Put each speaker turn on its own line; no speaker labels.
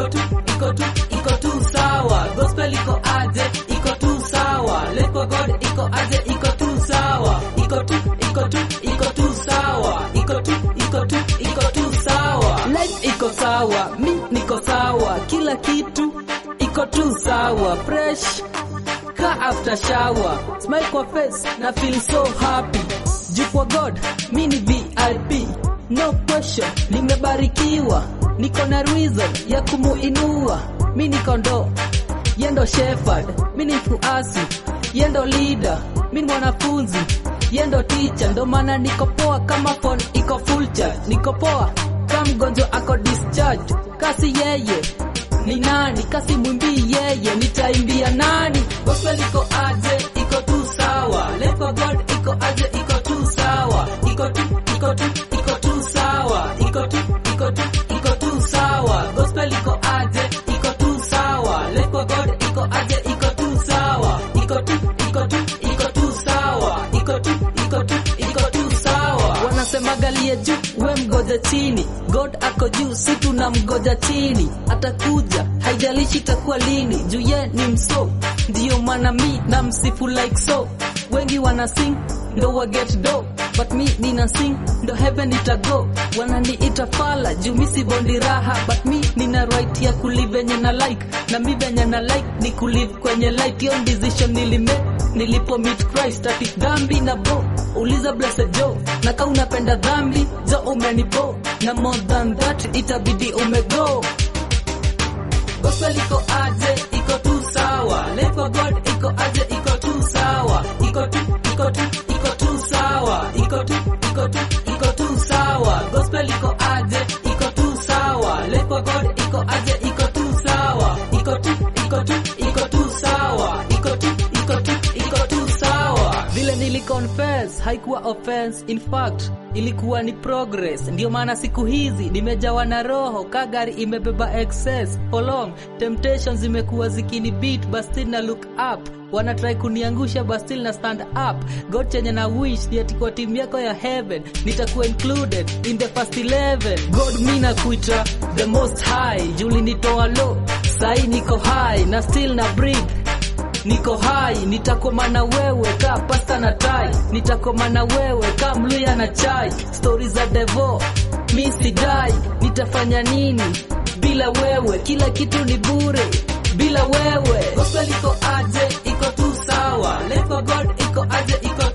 tu iko tu iko tu sawa gospel iko aje iko tu sawa life for god iko aje iko tu sawa iko tu iko tu iko tu sawa iko tu iko tu iko tu sawa life iko sawa mi niko sawa kila kitu iko tu sawa fresh ka after shower smile kwa face na feel so happy juu kwa god mi ni vip no question nimebarikiwa niko na reason ya kumuinua mi niko ndo yendo shepherd mi ni mfuasi yendo leader mi ni mwanafunzi yendo teacher ndo maana niko poa kama phone iko full charge niko poa kama mgonjwa ako discharge kasi yeye ni nani kasi mwimbii yeye nitaimbia nani gospel iko aje iko tu sawa life for god iko aje iko tu sawa iko tu iko tu iko tu sawa iko tu iko tu iko tu sawa gospel iko aje iko tu sawa life for god iko aje iko tu sawa iko tu iko tu iko tu sawa iko tu iko tu iko tu sawa wanasema galie juu we mgoja chini god ako juu si tuna mgoja chini atakuja haijalishi itakuwa lini juu ye ni mso ndiyo maana mi na msifu like so wengi wana sing ndo wa get do but mi nina sing ndo heaven itago wananiita fala juu mi si bondi raha but mi nina right ya kulive venye na like na mi venye na like ni kulive kwenye light hiyo decision nilimake nilipo meet Christ ati dhambi na bo uliza blessed Joe na kama unapenda dhambi jo umenibo na more than that itabidi umego gospel iko aje iko tu sawa life for God iko aje iko tu sawa iko tu iko tu iko tu sawa iko tu iko tu iko tu sawa gospel iko aje iko tu sawa life for God iko aje iko tu sawa iko tu iko tu iko tu sawa iko tu iko tu iko tu sawa vile niliconfess haikuwa offense in fact ilikuwa ni progress ndio maana siku hizi nimejawa na roho ka gari imebeba excess for long temptations zimekuwa zikini beat but still na look up wanatrai kuniangusha but still na stand up god chenye na wish ni ati kwa timu yako ya heaven nitakuwa included in the first 11 god mi na kuita the most high juli nitoa low sai niko high na still na breathe niko hai nitakoma na wewe ka pasta na tai nitakoma na wewe ka mluya na chai stori za devo mi sidai nitafanya nini bila wewe kila kitu ni bure bila wewe gospel iko aje iko tu sawa life for god iko aje iko